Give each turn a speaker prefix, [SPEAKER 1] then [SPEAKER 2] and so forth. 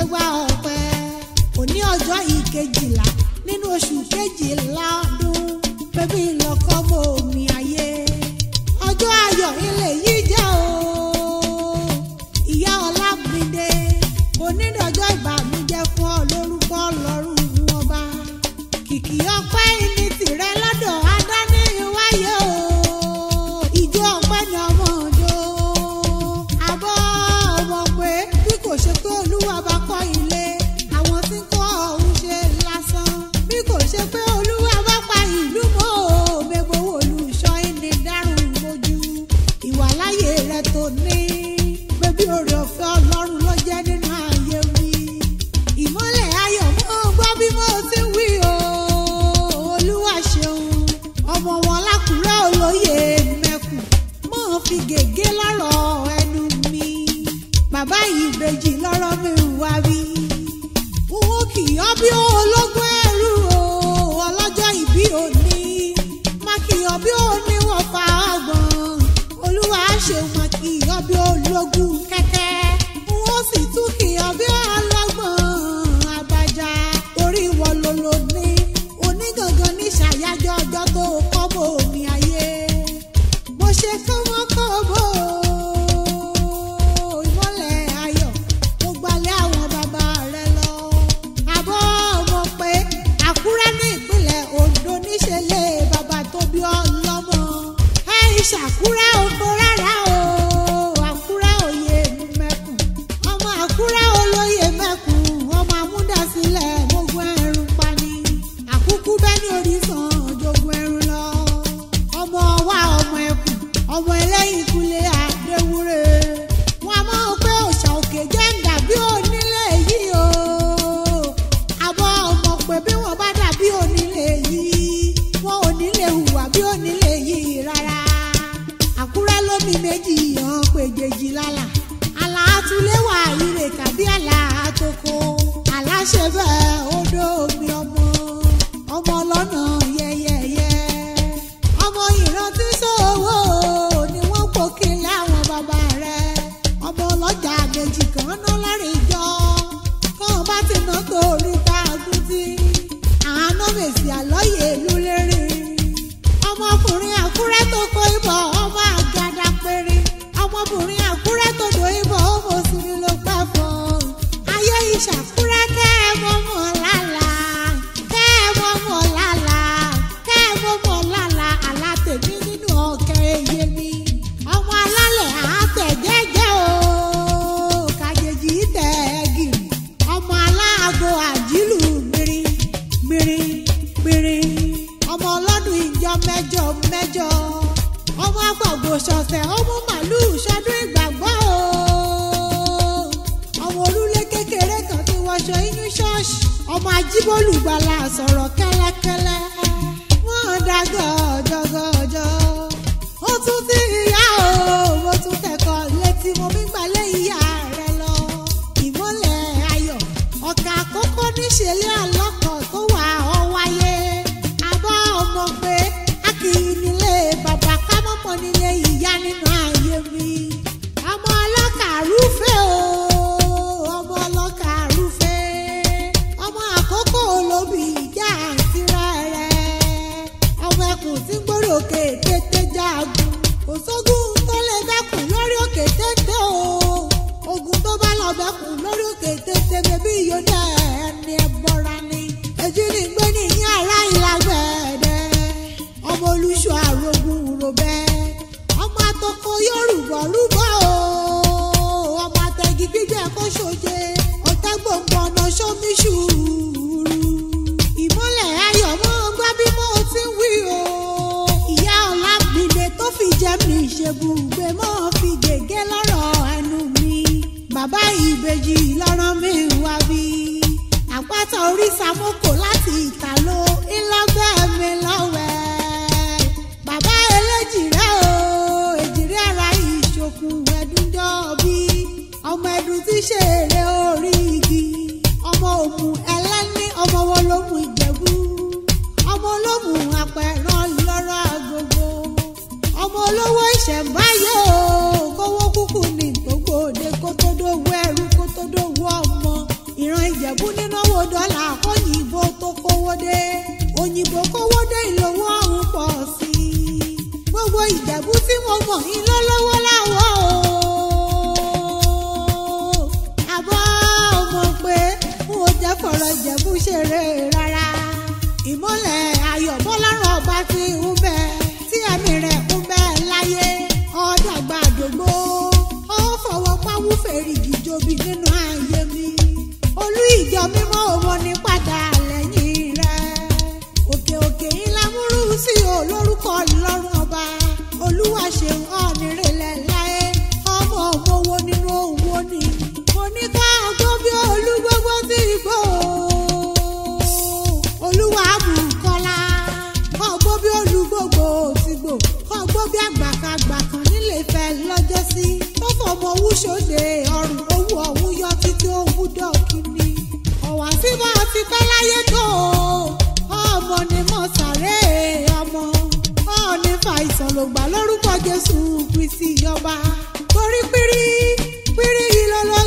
[SPEAKER 1] gbégbá ọpẹ́ òní ọjọ́ ìkejìlá nínú oṣù kejìlá ọdún bébí lọkọ mọ omi ayé ọjọ́ ayọ̀ ilé yìí jẹ́ o ìyá ọlámídé onídọ̀jọ́ ìbànújẹ́ fún ọ lórúkọ ọlọ́run ọba kìkì ọpẹ́ ní tìrẹ lọ́dọ̀ adání wáyé o ìjọ ọpẹ́ ni ọmọ òjò àbọ̀ ọmọ pé bí kò ṣe pé olúwa bá kọ́ ilé àwọn tí ń kọ́ ọ̀hún ṣe lásán bí kò ṣe pé olúwa bá pa ìlú mọ́ o mẹ́gbọ́ olùṣọ́ ẹni dárùn mojú ìwàláyé rẹ tó ní bébí oore ọ̀fẹ́ ọlọ́run ló jẹ́ nínú ayé mi ìmọ́lẹ̀ ayọ̀ mọ́ gbọ́ bí mo ti ń wí o olúwa ṣeun ọmọ wọn lákùrẹ́ olóyè mẹ́kù mọ́ fi gègé lọ́rọ̀ ẹnu mi bàbá ìbejì lọ́rọ̀ mi wá wí owó kì í ọ́ bí ológun ẹrú o ọlọ́jọ́ ìbí òní má kì í ọ́ bí òní wọ́n fa ọgbọ̀n olúwa ṣeun má kì í ọ́ bí ológun kẹ́kẹ́ wọ́n sì tún kì í ọ́ bí ọlọ́gbọ̀n àbájá torí wọ́n ló ló ní onígangan ní ṣàyájọ́ ọjọ́ tó kọ́ bò mí ayé mo ṣe kọ́mọ́kọ́mọ́ ìmọ́lẹ̀ ayọ̀ mo gbalẹ̀ àwọn bàbá rẹ lọ. àbọ̀ ọmọ pé àkúrẹ́ ní ìpínlẹ̀ ondo níṣẹ́lẹ̀ bàbá tó bí ọlọ́mọ. ẹ ìṣàkúrẹ́ oko rárá o àkúrẹ́ òye mẹ́kùn. ọmọ àkúrẹ́ olóyè mẹ́kùn ọmọ amúdásílẹ̀ gbogbo ẹ̀rùn pani. àkúkú bẹ́ẹ̀ ní orísun jogun ẹ̀rùn lọ. ọmọ wa ọmọ ẹkùn ọmọ ẹlẹ́yìn kúlẹ̀ àdéwúre. wọn a máa pé òòṣà òkè jẹ́ ń dàbí onílé yìí o. àbọ̀ ọmọ pé bí wọ́n bá dàbí onílé yìí wọn ò ní lè hùwà bí onílé yìí rárá. àkúrẹ́ lómi méjì hàn péjèjì lálà. àlà àtúléwà ire tàbí àlà àtòkò. àlà ṣe bẹ́ẹ̀ odò omi ọmọ ọmọ lọ́nà yẹ́yẹ́yẹ́. ọmọ ìrántí sòwò ni wọ́n pò kí láwọn bàbá rẹ̀. ọmọ ọlọ́jà méjì kan ná lọ́rìn jọ. kàn bá ti ná torí tá a gún tí. àánú mèsì àlọ́yè ìlú lérí. ọmọkùnrin àkúrẹ́ tó kó ibọ̀ ọmọ àgàdà péré. ọmọbìnrin àkúrẹ́ tó do ibọ̀ ọmọ òsínmi ló pẹ́ fún. ayé ìṣàkúrẹ́ kẹ́ ẹ mọ́ mọ́ lálàá kẹ́ ẹ mọ́ mọ́ lálàá kẹ́ ẹ mọ́ mọ́ lálàá àlá tèmi nínú ọ̀kẹ́ ẹyẹ mi. ọmọ alálẹ̀ àtẹ̀jẹ́jẹ́ o kàjèjì tẹ̀ ẹ́ gìrì. ọmọ aláàgọ àjílù gbìrì gbìrì gbìrì. ọmọ ọlọ́dún ìjọ mẹ́jọ mẹ́jọ. ọmọ agbọ̀gbọ̀ ṣọ̀ṣẹ̀ ọmọ màlúù ṣọdún ìgbàgbọ́ o. ọmọ olúlé kékeré kan tí wọṣọ inú ṣọ́ọ̀ṣì. ọmọ ajíbólú gbala sọ̀rọ̀ kẹ́lẹ́kẹ́lẹ́. wọ́n dá gọ́jọ́gọ́jọ́. ó tún ti ìyá o mo tún tẹ̀kọ̀ létí mo mi gbalẹ̀ ìyá rẹ lọ. ìmọ̀lẹ̀ ayọ̀ ọ̀kà àkọ́kọ́ níṣẹ́lẹ̀ ọlọ́kọ̀ tó wà ọ́ wáyé. àbọ̀ ọmọ pé a kì í nílé bàbá ká mọ́mọ́ nílé ìyá nínú ayé mi. ọmọ ọlọ́kà rúfẹ́ o ọmọ ọlọ́kà rúfẹ́ ọmọ àkókò olóbì ìjà àti rẹ̀ ọmọ ẹkùn tí ń gbórí òkè tètè jágun kò sógun tó lè bẹ́kùn lórí òkè tètè o ogun tó bá lọ bẹ́kùn lórí òkè tètè bẹ́bí yóò ẹni ẹbọra ni èjì ní gbé ní ìyá ara ìlàgbẹ̀ẹ́dẹ́ ọmọ olùṣọ́ àrògùn ròbẹ́ ọmọ àtọkọ yorùbá rúbọ o ọmọ àtẹ̀gì gbígbẹ́ kó ṣoje ọ̀tẹ́ gbòǹgbò ọ̀nà sómi ṣùúrù ìmọ́lẹ̀ ayọ̀ mọ́ gbá bí mo ti ń wí o ìyá ọ̀làbìlẹ̀ tó fi jẹ́ mi ìṣègùngbé mọ́ fi gègé lọ́rọ̀ ẹnu mi bàbá ìbejì lọ́rọ̀ mi wá bí àpáta orí samoko láti ìtàló ńlọgbẹ́ mi lọ́wẹ́ bàbá eléjìrẹ́ o èjìrẹ́ ara ìṣòkùn ẹ̀dúnjọ́ bí ọmọ ẹ̀dùn tí ṣe èrè orí igi ọmọ òmù ẹlẹ́ni ọmọ wọn ló mú ìjẹ̀bú ọmọ olómù apẹ̀rán lọ́rọ̀ agogo ọmọ olówó ìṣẹ̀mbáyé o kówó kúkú ní gbogbo òde kó tó dówó ẹrú kó tó dówó ọmọ ìran ìjẹ̀bú nínáwó dọ́là kóyìnbó tó kówó dé òyìnbó kówó dé ìlówó ọ̀hún pọ̀ sí i gbogbo ìjẹ̀bú tí mo mọ̀ iná lọ́wọ́ láwọ̀ o àbọ̀ mọ̀ pé n ò jẹ́ fọ̀rọ̀ ìjẹ̀bú ṣeré rárá ìmọ̀lẹ̀ ayọ̀ bọ́lárùn ọba ti ń bẹ tí ẹ̀mí rẹ̀ ń bẹ láyé ọ̀dàgbà àdògbò ó fọwọ́ pawú fèrèjì jobi nínú ayé mi olú ìjọ mímọ́ òun ní padà lẹ́yìn rẹ̀ òkè òkè ńlá múrú sí o lórúkọ lọ́rùn ọba olúwa ṣeun ọ̀nìrẹ̀lẹ̀ láyé ọmọ òmòwò nínú òwò ni mo ní ká gbọ́ bí olú gbogbo sí igbó olúwa bùkọ́lá ọgbó bí olú gbogbo òsìgbò ọgbó bí àgbàkagbà kan nílé ìfẹ́ lọ́jọ́ sí tó fọmọ owó ṣòde ọrùn owó ọ̀hún yọ títí owó dọ̀kíní ọ̀wá tí bá ti pẹ́ láyé tó ọmọ ni mo sàré ọmọ ọ̀ọ́ni fàìsàn ló gbà lórúkọ jésù kristi ọba torí pírí pírí yìí lọ́lọ́